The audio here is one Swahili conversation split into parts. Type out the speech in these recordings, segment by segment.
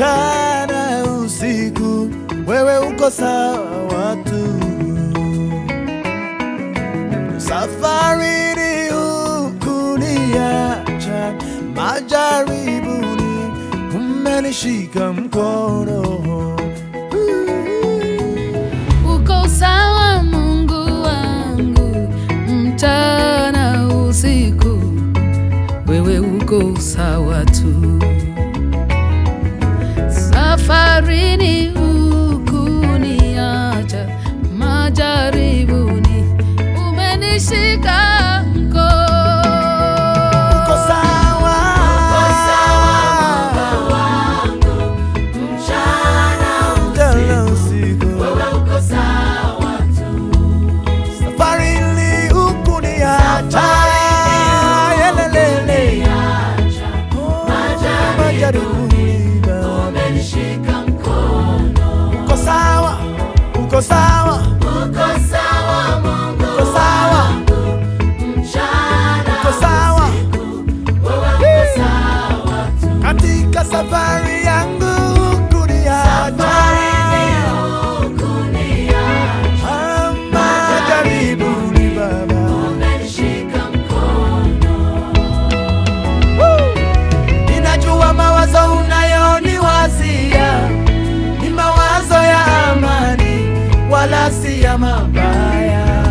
mchana usiku, wewe uko sawa tu. Safarini hukuniacha, majaribuni umenishika mkono. Uko sawa Mungu wangu, mchana usiku, wewe uko sawa tu. Safarini hukuniacha, majaribuni umenishika mkono. Uko sawa, mchana usiku, safarini hukuniacha, yelelele. Oh, majaribuni Baba. Uko sawa, uko sawa, uko sawa, uko sawa katika safari yangu kuniacha Ah, majaribuni Baba. Woo! Ninajua mawazo unayoniwazia ni mawazo ya amani, wala si ya mabaya.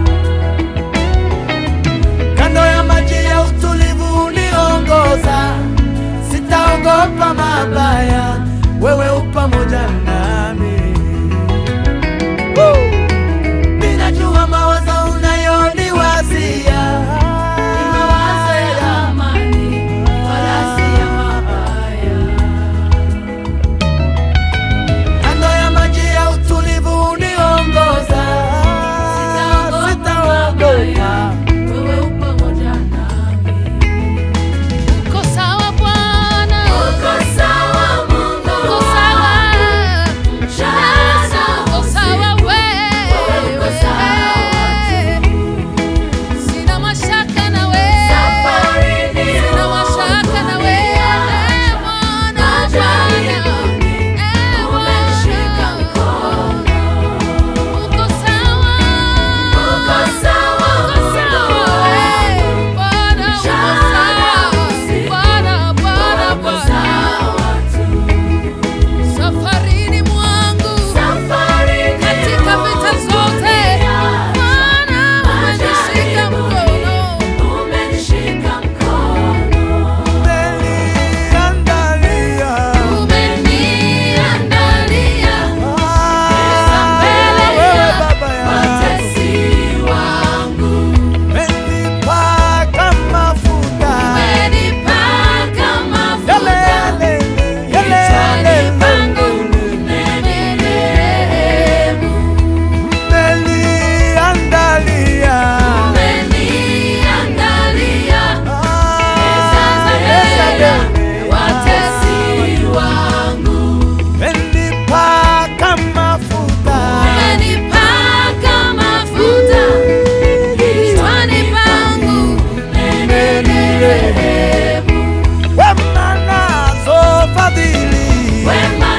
Kando ya maji ya utulivu uniongoza, sitaogopa mabaya, wewe u pamoja nami. Woo! Ninajua mawazo unayoniwazia ni mawazo ya amani, wala si ya mabaya. Kando ya maji ya utulivu uniongoza, sitaogopa. Wewe upo pamoja nami. Uko sawa Bwana. Uko sawa Mungu. Uko sawa. Yesu, uko sawa wewe. Uko sawa. Sina mashaka na wewe. Sina mashaka na wewe. Bwana, Bwana. Eh, Bwana. Uko sawa. Uko sawa. Uko sawa. Eh, Bwana, uko sawa. Bwana, Bwana, Bwana. Safarini mwangu. Katika vita zote. Bwana, umenishika mkono. Umeniandalia, Umeniandalia ah, mbele wewe ya Baba yangu. watesi wangu. Umenipaka mafuta. Umenipaka mafuta. Yelele, yelele, Kichwani pangu umenirehemu. umeniandalia, Umeniandalia meza ah, mbele ya watesi wangu. umenipaka mafuta. Umenipaka mafuta. Kichwani pangu umenirehemu. Wema nazo fadhili Wema